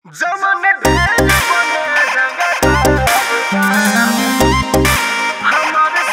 जमन ढेर बने रंगता हमारे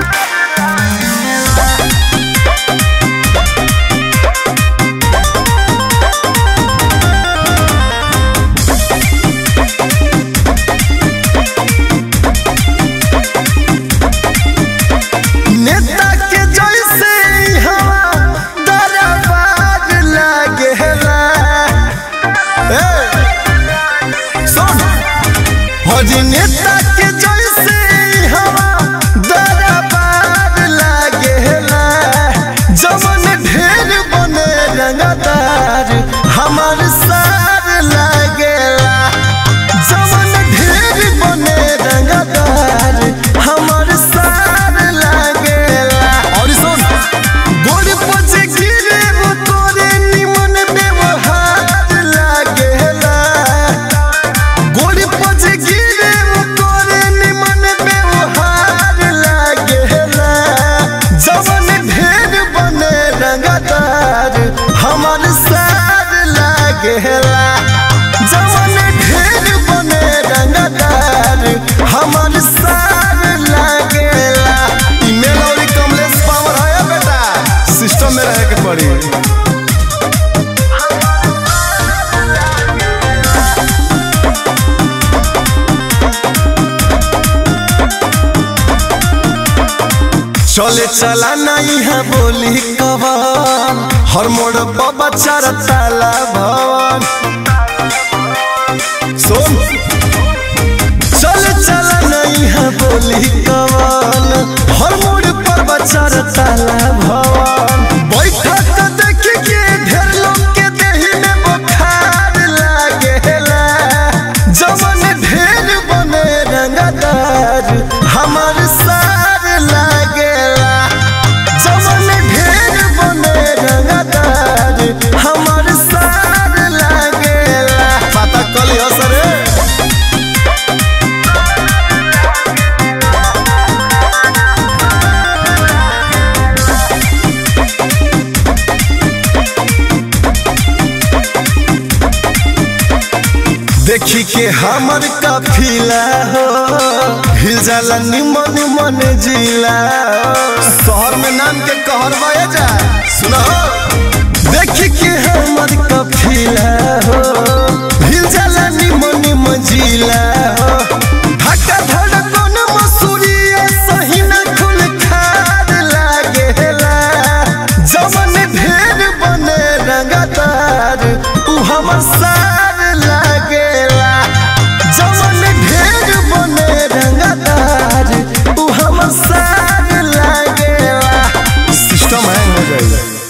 नेता के जैसे हवा दरबार लागेला ए सुन हजी नेता के जैसे हवा दरबार लागेला जमन ढेर बने रंगदार हमार सार लागेला जमन ढेर बने रंगदार हमार सार लागेला और सुन गोड़ पचे गिरे वो तोरे निमन व्यवहार लागेला गोड़ पचे गिरे वो तोरे निमन व्यवहार लागेला जमन ढेर बने रंगदार हमार सार लागेला जमन ढेर बने रंगदार हमार सार लागेला ईमेल और कमलेश पावर है बेटा सिस्टम में रहे के पड़ी चले चला नहीं है बोली कवन हर मोड़ पर बच्चा ताला भवन सुन चले चला नहीं है बोली कवन हर मोड़ पर बच्चा ताला भवन बैठक देख के ढेर लोग के देही में बुखार लागेला जमन ढेर बने रंगदार हमार सार लागेला जमन ढेर बने रंगदार हमार सार लागेला पता कल सरे देखी के हमर काफिला हो हिल जाला निमन मन जिला शहर में नाम के कहर बया जा सुनो देखी के हमर काफिला हो हिल जाला निमन मन जिला हो धक्का धड़कन मसूरी सही न खुल खार लागेला जमन ढेर बने रंगदार उ हमर सार लागेला जमन ढेर बने रंगदार उ हमर सार लागेला सिस्टम हैंग हो जाएगा